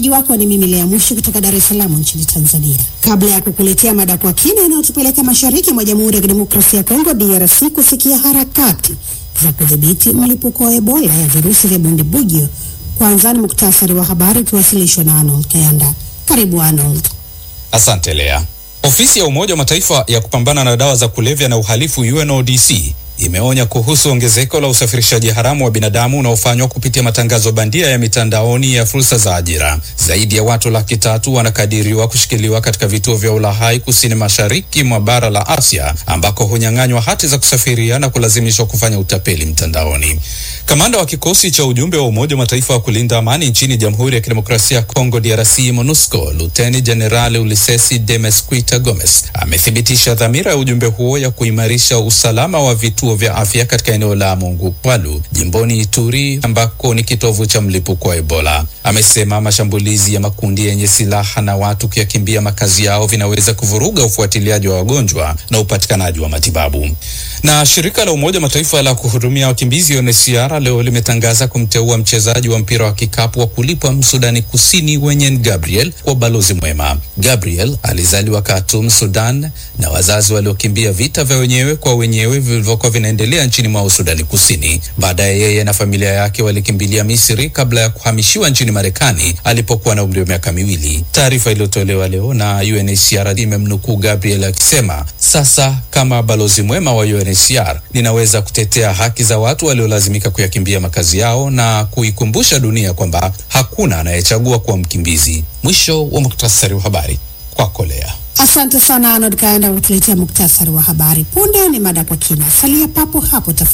Mwenyeji wako ni mimi Lea Mushi kutoka Dar es Salaam nchini Tanzania. Kabla ya kukuletea mada kwa kina inayotupeleka mashariki mwa Jamhuri ya Kidemokrasia ya Kongo DRC kusikia harakati za kudhibiti mlipuko wa Ebola ya virusi vya bundibugyo, kwanza ni muktasari wa habari ukiwasilishwa na Arnold Kayanda. Karibu Arnold. Asante Lea. Ofisi ya Umoja wa Mataifa ya kupambana na dawa za kulevya na uhalifu UNODC imeonya kuhusu ongezeko la usafirishaji haramu wa binadamu unaofanywa kupitia matangazo bandia ya mitandaoni ya fursa za ajira. Zaidi ya watu laki tatu wanakadiriwa kushikiliwa katika vituo vya ulahai kusini mashariki mwa bara la Asia, ambako hunyang'anywa hati za kusafiria na kulazimishwa kufanya utapeli mtandaoni. Kamanda wa kikosi cha ujumbe wa Umoja wa Mataifa wa kulinda amani nchini Jamhuri ya Kidemokrasia ya Kongo DRC MONUSCO, Luteni Jenerali Ulisesi Demesquita Gomes amethibitisha dhamira ya ujumbe huo ya kuimarisha usalama wa vituo vya afya katika eneo la Mongupwalu jimboni Ituri ambako ni kitovu cha mlipuko wa Ebola. Amesema mashambulizi ya makundi yenye silaha na watu kuyakimbia makazi yao vinaweza kuvuruga ufuatiliaji wa wagonjwa na upatikanaji wa matibabu. Na shirika la Umoja Mataifa la kuhudumia wakimbizi UNHCR leo limetangaza kumteua mchezaji wa mpira wa kikapu wa kulipwa Msudani Kusini Wenyen Gabriel kwa balozi mwema. Gabriel alizaliwa Khartoum, Sudan na wazazi waliokimbia vita vya wenyewe kwa wenyewe vilivyokuwa vinaendelea nchini mwao Sudani Kusini. Baadaye yeye na familia yake walikimbilia Misri kabla ya kuhamishiwa nchini Marekani alipokuwa na umri wa miaka miwili. Taarifa iliyotolewa leo na UNHCR imemnukuu Gabriel akisema, sasa kama balozi mwema wa UNHCR ninaweza kutetea haki za watu waliolazimika kuyakimbia makazi yao na kuikumbusha dunia kwamba hakuna anayechagua kuwa mkimbizi. Mwisho wa muktasari wa habari kwako Lea. Asante sana Arnold Kayanda kwa kutuletea muktasari wa habari. Punde ni mada kwa kina, salia papo hapo tafadhali.